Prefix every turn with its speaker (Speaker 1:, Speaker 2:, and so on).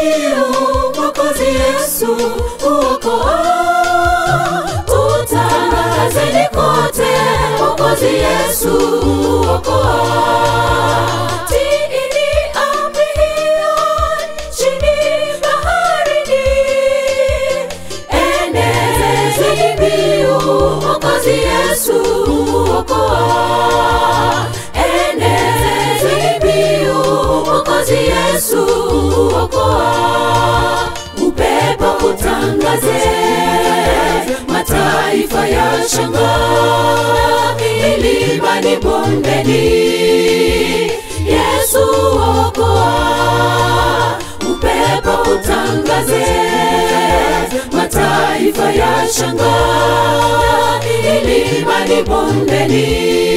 Speaker 1: mbiu mwokozi yesu uokoa utangazeni kote mwokozi yesu uokoa tiini amri hiyo nchini baharini enezeni mbiu mwokozi yesu uokoa enezeni mbiu mwokozi yesu uokoa upepo utangaze mataifa ya shanga milimani bondeni yesu okoa upepo utangaze mataifa ya shanga milimani bondeni